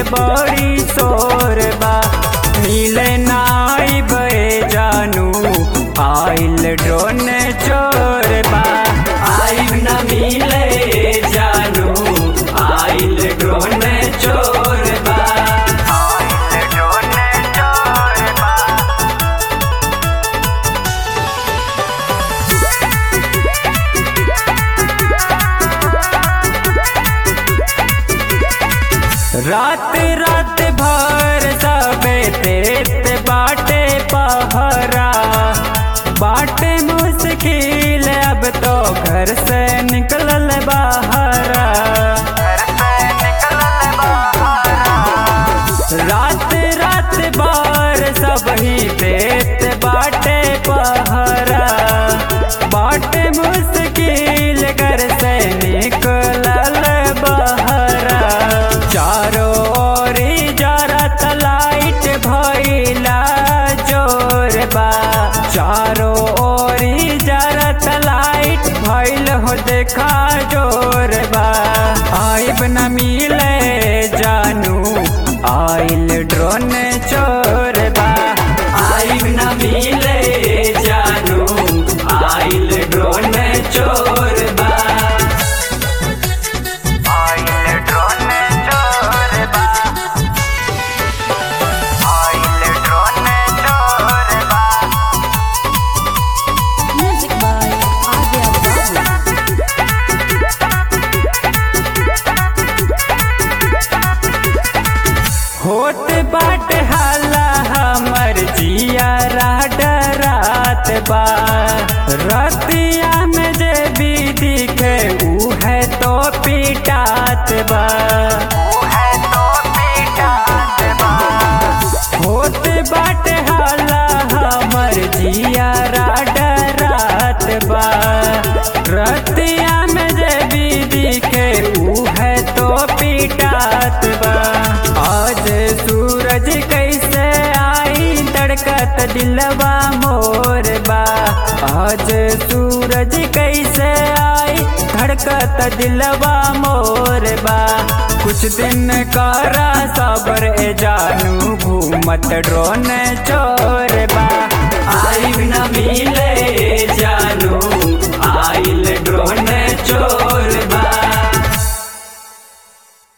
बड़ी शोर बा मिले नाई बे जानू आइल ड्रोन चोर बा आइब न मिले जानू आइल ड्रोन चोर बा आइल ड्रोन चोर बा रात रात भर सबे तेत बाटे पहरा बाटे मुश्किल अब तो घर से निकलल बाहरा रात रात बार सब ही तेत बाटे पहरा बाटे मुश्किल घर से निकलल बहरा चारों ओर जरत लाइट भइला जोर बा चारों ओर जरत लाइट भइल हो देखा जोर बा आइब न मिले जानू आइल ड्रोन चोर बा आइब न मिले जानू आइल ड्रोन चोर बा आइल ड्रोन चोर बा आइल ड्रोन चोर बा Music by Adya Babu. होत बाट हाला हमर जिया डरात बा रतिया में जे भी दिखे ऊ है तो पिटात बा होत बाट हाला हमर जिया डरात बा रतिया में जे भी दिखे ऊ है तो पिटात बा आज सूरज कैसे आई तड़कत दिलवा मोर बा आज सूरज कैसे आई धड़कत दिलवा मोर बा कुछ दिन करा सबर ए जानू घूमत ड्रोन चोर